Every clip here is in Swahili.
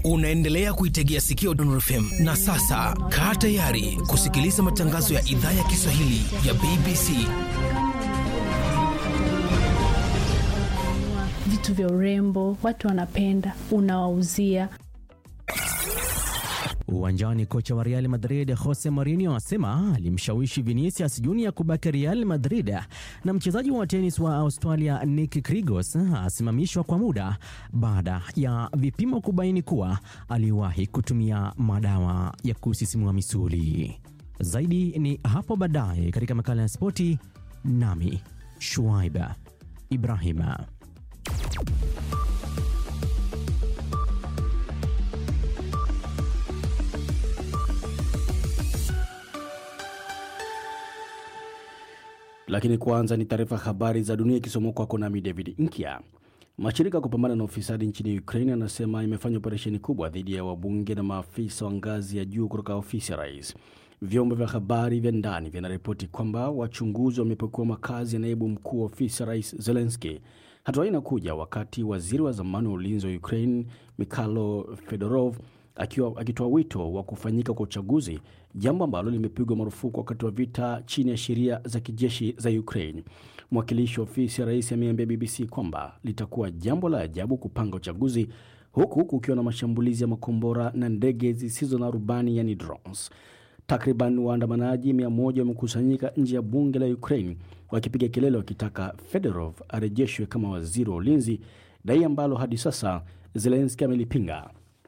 Unaendelea kuitegea sikio Dondon FM na sasa kaa tayari kusikiliza matangazo ya idhaa ya Kiswahili ya BBC. Vitu vya urembo watu wanapenda, unawauzia Uwanjani, kocha wa Real Madrid Jose Mourinho asema alimshawishi Vinicius Junior kubaki Real Madrid, na mchezaji wa tenis wa Australia Nick Kyrgios asimamishwa kwa muda baada ya vipimo kubaini kuwa aliwahi kutumia madawa ya kusisimua misuli. Zaidi ni hapo baadaye katika makala ya spoti, nami Shuaiba Ibrahima. Lakini kwanza ni taarifa habari za dunia ikisomwa kwako nami David Nkya. Mashirika ya kupambana na ufisadi nchini Ukraine yanasema imefanya operesheni kubwa dhidi ya wabunge na maafisa wa ngazi ya juu kutoka ofisi ya rais. Vyombo vya habari vya ndani vinaripoti kwamba wachunguzi wamepekua makazi ya naibu mkuu wa ofisi ya rais Zelensky. Hatua hii inakuja wakati waziri wa zamani wa ulinzi wa Ukraine Mikhailo Fedorov akiwa akitoa wito wa kufanyika kwa uchaguzi, jambo ambalo limepigwa marufuku wakati wa vita chini ya sheria za kijeshi za Ukraine. Mwakilishi wa ofisi ya rais ameambia BBC kwamba litakuwa jambo la ajabu kupanga uchaguzi huku kukiwa na mashambulizi ya makombora na ndege zisizo na rubani, yani drones. Takriban waandamanaji mia moja wamekusanyika nje ya bunge la Ukraine wakipiga kelele wakitaka Fedorov arejeshwe kama waziri wa ulinzi, dai ambalo hadi sasa Zelenski amelipinga.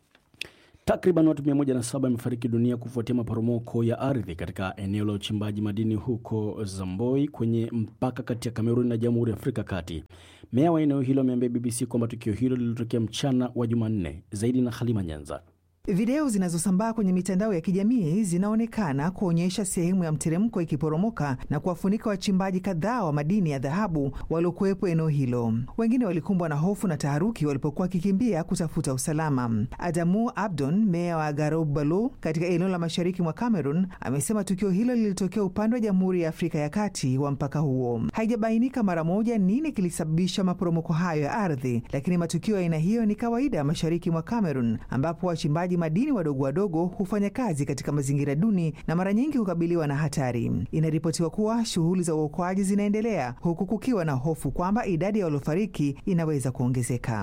Takriban watu 107 wamefariki dunia kufuatia maporomoko ya ardhi katika eneo la uchimbaji madini huko Zamboi kwenye mpaka kati ya Kamerun na Jamhuri ya Afrika Kati. Meya wa eneo hilo ameambia BBC kwamba tukio hilo lilitokea mchana wa Jumanne. Zaidi na Halima Nyanza. Video zinazosambaa kwenye mitandao ya kijamii zinaonekana kuonyesha sehemu ya mteremko ikiporomoka na kuwafunika wachimbaji kadhaa wa madini ya dhahabu waliokuwepo eneo hilo. Wengine walikumbwa na hofu na taharuki walipokuwa wakikimbia kutafuta usalama. Adamu Abdon, meya wa Garou Balo katika eneo la mashariki mwa Cameroon, amesema tukio hilo lilitokea upande wa Jamhuri ya Afrika ya Kati wa mpaka huo. Haijabainika mara moja nini kilisababisha maporomoko hayo ya ardhi, lakini matukio ya aina hiyo ni kawaida mashariki mwa Cameroon ambapo wachimbaji madini wadogo wadogo hufanya kazi katika mazingira duni na mara nyingi hukabiliwa na hatari. Inaripotiwa kuwa shughuli za uokoaji zinaendelea huku kukiwa na hofu kwamba idadi ya waliofariki inaweza kuongezeka.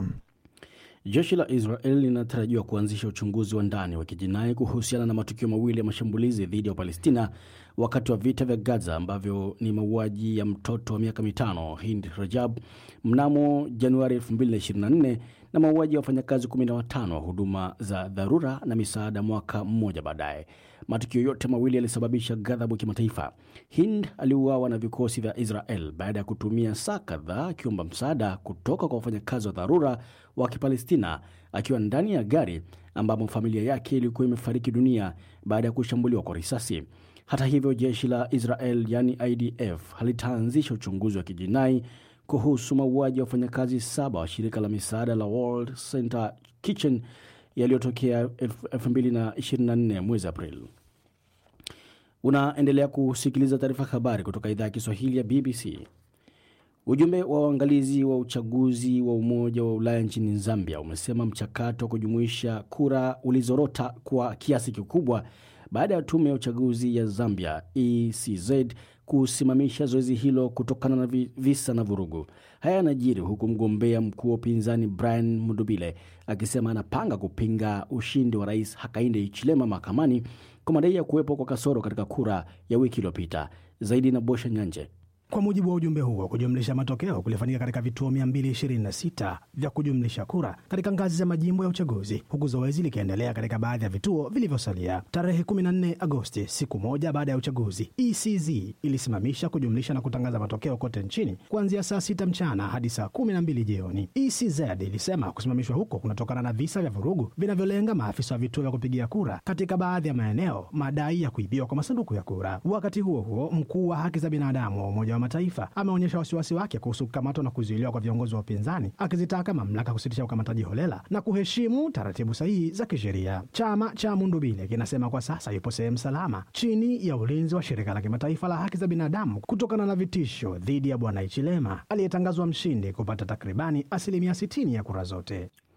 Jeshi la Israel linatarajiwa kuanzisha uchunguzi wa ndani wa kijinai kuhusiana na matukio mawili ya mashambulizi dhidi ya Palestina wakati wa vita vya Gaza ambavyo ni mauaji ya mtoto wa miaka mitano Hind Rajab mnamo Januari 2024 na mauaji ya wafanyakazi 15 wa huduma za dharura na misaada mwaka mmoja baadaye. Matukio yote mawili yalisababisha ghadhabu kimataifa. Hind aliuawa na vikosi vya Israel baada ya kutumia saa kadhaa akiomba msaada kutoka kwa wafanyakazi wa dharura wa Kipalestina akiwa ndani ya gari ambamo familia yake ilikuwa imefariki dunia baada ya kushambuliwa kwa risasi. Hata hivyo, jeshi la Israel yani IDF halitaanzisha uchunguzi wa kijinai kuhusu mauaji ya wafanyakazi saba wa shirika la misaada la World Center Kitchen yaliyotokea 2024 mwezi Aprili. Unaendelea kusikiliza taarifa habari kutoka idhaa ya Kiswahili ya BBC. Ujumbe wa uangalizi wa uchaguzi wa Umoja wa Ulaya nchini Zambia umesema mchakato wa kujumuisha kura ulizorota kwa kiasi kikubwa baada ya tume ya uchaguzi ya Zambia ECZ kusimamisha zoezi hilo kutokana na visa na vurugu. Haya yanajiri huku mgombea mkuu wa upinzani Brian Mudubile akisema anapanga kupinga ushindi wa rais Hakainde Hichilema mahakamani kwa madai ya kuwepo kwa kasoro katika kura ya wiki iliyopita. Zaidi na Bosha Nyanje. Kwa mujibu wa ujumbe huo, kujumlisha matokeo kulifanyika katika vituo 226 vya kujumlisha kura katika ngazi za majimbo ya uchaguzi, huku zoezi likiendelea katika baadhi ya vituo vilivyosalia. Tarehe 14 Agosti, siku moja baada ya uchaguzi, ECZ ilisimamisha kujumlisha na kutangaza matokeo kote nchini kuanzia saa 6 mchana hadi saa 12 jioni. ECZ ilisema kusimamishwa huko kunatokana na visa vya vurugu vinavyolenga maafisa wa vituo vya kupigia kura katika baadhi ya maeneo, madai ya kuibiwa kwa masanduku ya kura. Wakati huo huo, mkuu wa haki za binadamu wa Umoja wa Mataifa ameonyesha wasiwasi wake kuhusu kukamatwa na kuzuiliwa kwa viongozi wa upinzani, akizitaka mamlaka kusitisha ukamataji holela na kuheshimu taratibu sahihi za kisheria. Chama cha Mundubile kinasema kwa sasa yupo sehemu salama chini ya ulinzi wa shirika la kimataifa la haki za binadamu kutokana na vitisho dhidi ya bwana Ichilema aliyetangazwa mshindi kupata takribani asilimia 60 ya kura zote.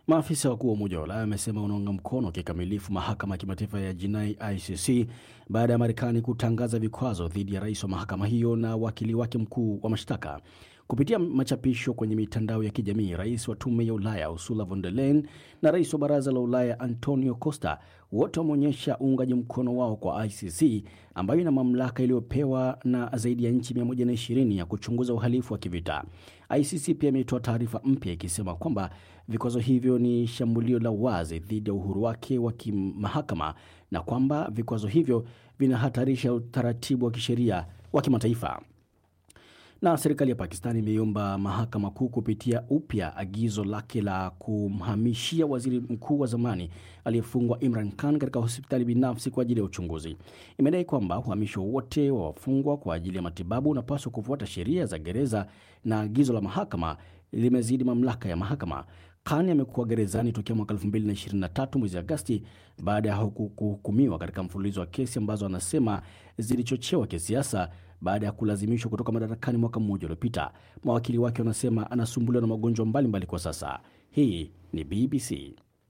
Maafisa wakuu wa Umoja wa Ulaya wamesema unaunga mkono kikamilifu mahakama ya kimataifa ya jinai ICC baada ya Marekani kutangaza vikwazo dhidi ya rais wa mahakama hiyo na wakili wake mkuu wa mashtaka. Kupitia machapisho kwenye mitandao ya kijamii, rais wa tume ya Ulaya Ursula von der Leyen na rais wa baraza la Ulaya Antonio Costa wote wameonyesha uungaji mkono wao kwa ICC ambayo ina mamlaka iliyopewa na zaidi ya nchi 120 ya kuchunguza uhalifu wa kivita. ICC pia imetoa taarifa mpya ikisema kwamba vikwazo hivyo ni shambulio la wazi dhidi ya uhuru wake wa kimahakama na kwamba vikwazo hivyo vinahatarisha utaratibu wa kisheria wa kimataifa. Na serikali ya Pakistan imeiomba mahakama kuu kupitia upya agizo lake la kumhamishia waziri mkuu wa zamani aliyefungwa Imran Khan katika hospitali binafsi kwa ajili ya uchunguzi. Imedai kwamba uhamisho wote wa wafungwa kwa ajili ya matibabu unapaswa kufuata sheria za gereza na agizo la mahakama limezidi mamlaka ya mahakama. Khan amekuwa gerezani tokea mwaka 2023 mwezi Agasti baada ya kuhukumiwa katika mfululizo wa kesi ambazo anasema zilichochewa kisiasa baada ya kulazimishwa kutoka madarakani mwaka mmoja uliopita. Mawakili wake wanasema anasumbuliwa na magonjwa mbalimbali kwa sasa. Hii ni BBC.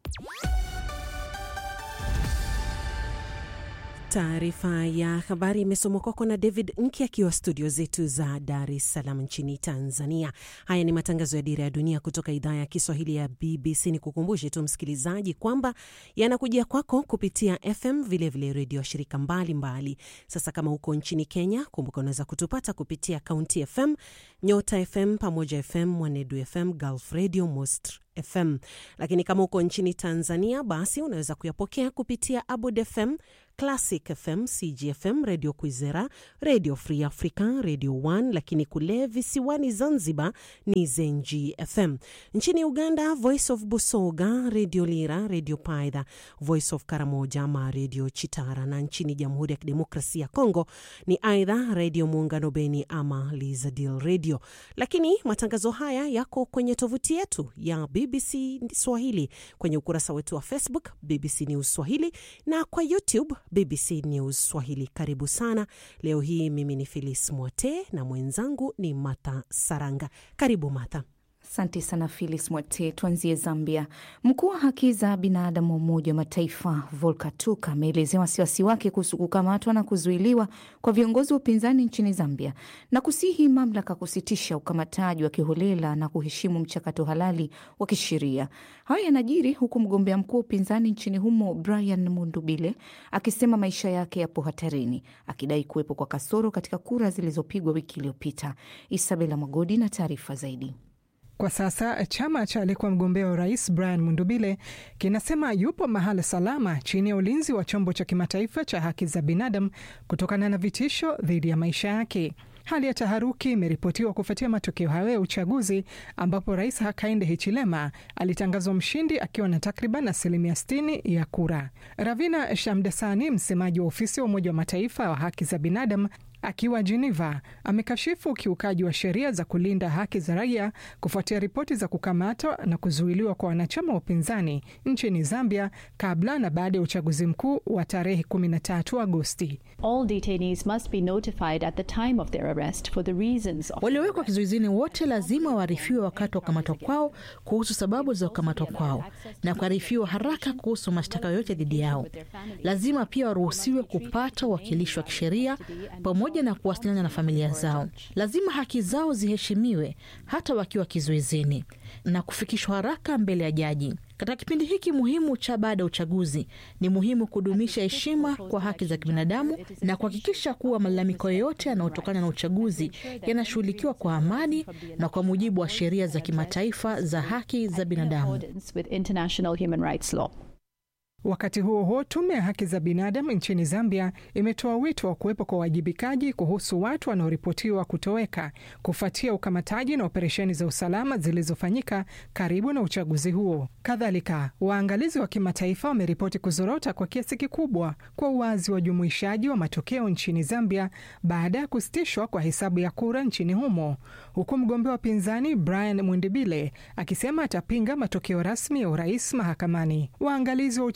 Taarifa ya habari imesomwa kwako na David Nki akiwa studio zetu za Dar es Salaam nchini Tanzania. Haya ni matangazo ya Dira ya Dunia kutoka idhaa ya Kiswahili ya BBC. Ni kukumbushe tu msikilizaji kwamba yanakujia kwako kupitia FM, vilevile redio shirika mbalimbali mbali. Sasa kama huko nchini Kenya, kumbuka unaweza kutupata kupitia Kaunti FM, Nyota FM, Pamoja FM, Mwanedu FM, Gulf Radio, Most FM. Lakini kama uko nchini Tanzania, basi unaweza kuyapokea kupitia Abud FM, Classic FM, CGFM, Radio Kwizera, Radio Free Africa, Radio 1, lakini kule visiwani Zanzibar ni Zenji FM. Nchini Uganda, Voice of Busoga, Radio Lira, Radio Paidha, Voice of Karamoja ama Radio Chitara, na nchini Jamhuri ya Kidemokrasia ya Kongo ni aidha Radio Muungano Beni ama Lizadil Radio. Lakini matangazo haya yako kwenye tovuti yetu ya BBC Swahili, kwenye ukurasa wetu wa Facebook BBC News Swahili na kwa YouTube BBC News Swahili. Karibu sana. Leo hii mimi ni Filis Mwote na mwenzangu ni Martha Saranga. Karibu Martha. Asante sana Filis Mwate. Tuanzie Zambia. Mkuu wa haki za binadamu wa Umoja wa Mataifa Volker Turk ameelezea wasiwasi wake kuhusu kukamatwa na kuzuiliwa kwa viongozi wa upinzani nchini Zambia na kusihi mamlaka kusitisha ukamataji wa kiholela na kuheshimu mchakato halali wa kisheria. Hayo yanajiri huku mgombea mkuu wa upinzani nchini humo Brian Mundubile akisema maisha yake yapo hatarini, akidai kuwepo kwa kasoro katika kura zilizopigwa wiki iliyopita. Isabela Magodi na taarifa zaidi. Kwa sasa chama cha aliyekuwa mgombea wa urais Brian Mundubile kinasema yupo mahala salama chini ya ulinzi wa chombo cha kimataifa cha haki za binadamu kutokana na vitisho dhidi ya maisha yake. Hali ya taharuki imeripotiwa kufuatia matokeo hayo ya uchaguzi ambapo rais Hakainde Hichilema alitangazwa mshindi akiwa na takriban asilimia 60 ya kura. Ravina Shamdasani, msemaji wa ofisi wa Umoja wa Mataifa wa haki za binadamu akiwa Geneva amekashifu ukiukaji wa sheria za kulinda haki za raia kufuatia ripoti za kukamatwa na kuzuiliwa kwa wanachama wa upinzani nchini Zambia kabla na baada ya uchaguzi mkuu wa tarehe 13 Agosti. Waliowekwa kizuizini wote lazima waarifiwe wakati wa kukamatwa kwao kuhusu sababu za kukamatwa kwao na kuarifiwa haraka kuhusu mashtaka yoyote dhidi yao. Lazima pia waruhusiwe kupata uwakilishi wa kisheria pamoja na kuwasiliana na familia zao. Lazima haki zao ziheshimiwe hata wakiwa kizuizini na kufikishwa haraka mbele ya jaji. Katika kipindi hiki muhimu cha baada ya uchaguzi, ni muhimu kudumisha heshima kwa haki za kibinadamu na kuhakikisha kuwa malalamiko yoyote yanayotokana na uchaguzi yanashughulikiwa kwa amani na kwa mujibu wa sheria za kimataifa za haki za binadamu. Wakati huo huo, tume ya haki za binadamu nchini Zambia imetoa wito wa kuwepo kwa uwajibikaji kuhusu watu wanaoripotiwa kutoweka kufuatia ukamataji na operesheni za usalama zilizofanyika karibu na uchaguzi huo. Kadhalika, waangalizi wa kimataifa wameripoti kuzorota kwa kiasi kikubwa kwa uwazi wa ujumuishaji wa matokeo nchini Zambia baada ya kusitishwa kwa hesabu ya kura nchini humo, huku mgombea wa pinzani Brian Mundibile akisema atapinga matokeo rasmi ya urais mahakamani. Waangalizi wa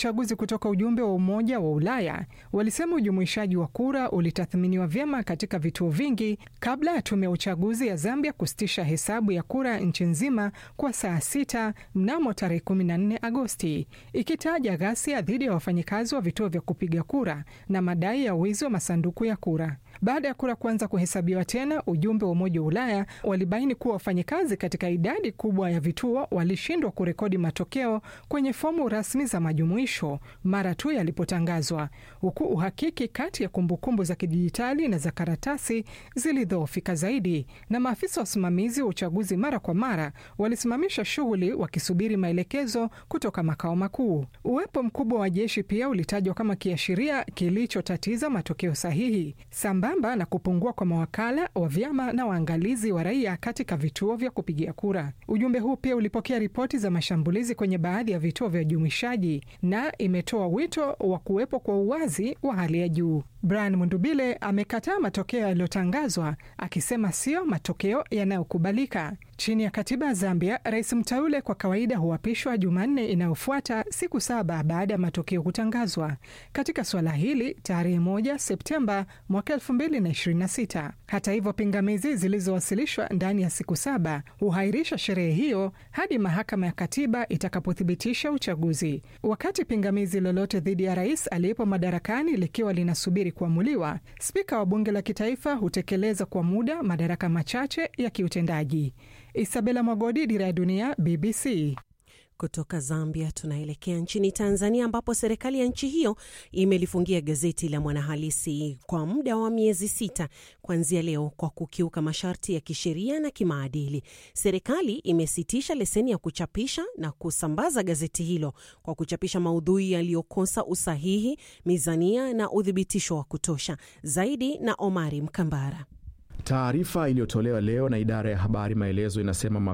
uchaguzi kutoka ujumbe wa Umoja wa Ulaya walisema ujumuishaji wa kura ulitathminiwa vyema katika vituo vingi kabla ya tume ya uchaguzi ya Zambia kusitisha hesabu ya kura nchi nzima kwa saa sita mnamo tarehe 14 Agosti, ikitaja ghasia dhidi ya wafanyikazi wa vituo vya kupiga kura na madai ya wizi wa masanduku ya kura. Baada ya kura kuanza kuhesabiwa tena, ujumbe wa Umoja wa Ulaya walibaini kuwa wafanyikazi katika idadi kubwa ya vituo walishindwa kurekodi matokeo kwenye fomu rasmi za majumuisho mara tu yalipotangazwa, huku uhakiki kati ya kumbukumbu za kidijitali na za karatasi zilidhoofika zaidi, na maafisa wasimamizi wa uchaguzi mara kwa mara walisimamisha shughuli wakisubiri maelekezo kutoka makao makuu. Uwepo mkubwa wa jeshi pia ulitajwa kama kiashiria kilichotatiza matokeo sahihi sambamba na kupungua kwa mawakala wa vyama na waangalizi wa raia katika vituo vya kupigia kura. Ujumbe huu pia ulipokea ripoti za mashambulizi kwenye baadhi ya vituo vya ujumuishaji na imetoa wito wa kuwepo kwa uwazi wa hali ya juu. Brian Mundubile amekataa matokeo yaliyotangazwa akisema sio matokeo yanayokubalika. Chini ya katiba ya Zambia, rais mteule kwa kawaida huapishwa Jumanne inayofuata siku saba baada ya matokeo kutangazwa. Katika suala hili, tarehe moja Septemba mwaka elfu mbili na ishirini na sita. Hata hivyo, pingamizi zilizowasilishwa ndani ya siku saba huhairisha sherehe hiyo hadi mahakama ya katiba itakapothibitisha uchaguzi. Wakati pingamizi lolote dhidi ya rais aliyepo madarakani likiwa linasubiri kuamuliwa, spika wa bunge la kitaifa hutekeleza kwa muda madaraka machache ya kiutendaji. Isabela Mwagodi, Dira ya Dunia, BBC. Kutoka Zambia tunaelekea nchini Tanzania ambapo serikali ya nchi hiyo imelifungia gazeti la Mwanahalisi kwa muda wa miezi sita kuanzia leo kwa kukiuka masharti ya kisheria na kimaadili. Serikali imesitisha leseni ya kuchapisha na kusambaza gazeti hilo kwa kuchapisha maudhui yaliyokosa usahihi, mizania na uthibitisho wa kutosha. Zaidi na Omari Mkambara. Taarifa iliyotolewa leo na idara ya habari Maelezo inasema